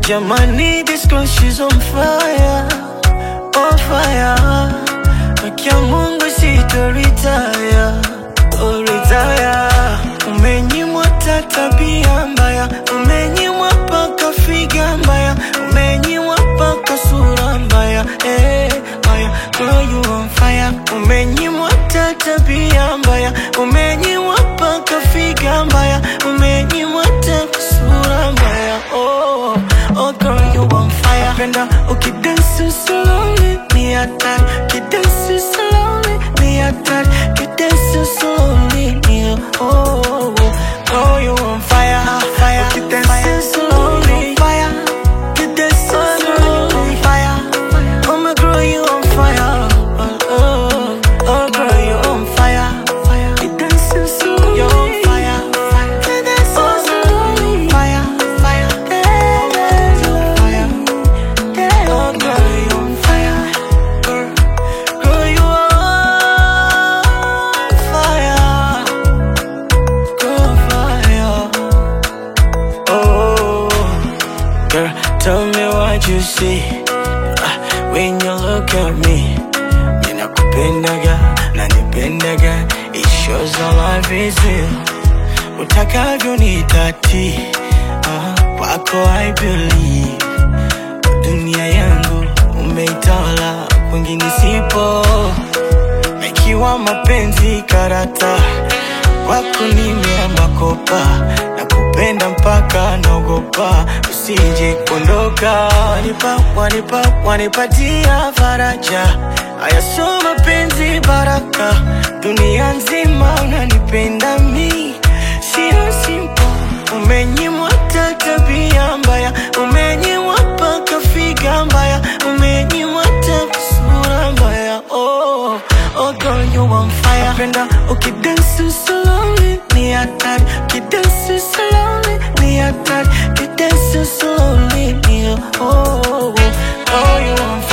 Jamani, this girl she's on fire, on fire. Haki ya Mungu sitoritaya, oh retire. Umenyimwa ta tabia mbaya, umenyimwa paka figa mbaya, umenyimwa paka sura mbaya, eh, mbaya. Girl you on fire, umenyimwa ta tabia mbaya, umenyimwa paka figa mbaya, umenyimwa ta sura mbaya, oh, oh girl you on fire. Penda ukidansi slowly, ni hatari, ukidansi slowly, ni hatari, ukidansi slowly, ni oh, oh, oh. Girl you on fire, fire, ukidansi slowly, fire, ukidansi slowly, fire. Oh my girl you on fire, oh, oh, oh girl you on fire, fire, ukidansi slowly, you on fire, fire, ukidansi slowly, fire, fire, fire. Oh, girl, you on fire. Girl, girl, you on fire. Girl, fire. Oh, girl, tell me what you see Ah, when you look at me. Ninakupendaga, nanipendaga. It shows our life is real. Utakavyo ni tati. Ah, kwako I believe dunia yangu umeitawala, kwingine sipo. Ikiwa mapenzi karata, kwako nimeamba kopa, na kupenda mpaka naogopa usije kuondoka. Wanipa, wanipa, wanipatia faraja, haya sio mapenzi baraka, dunia nzima unanipenda mi, sio simple Umenyimwa ta tabia mbaya, umenyimwa paka figa mbaya, umenyimwa ta sura mbaya. Oh, oh girl you on fire. Napenda ukidansi slowly, ni hatari. Ukidansi slowly, ni hatari. Ukidansi slowly, ni oh, oh, oh. Oh, you on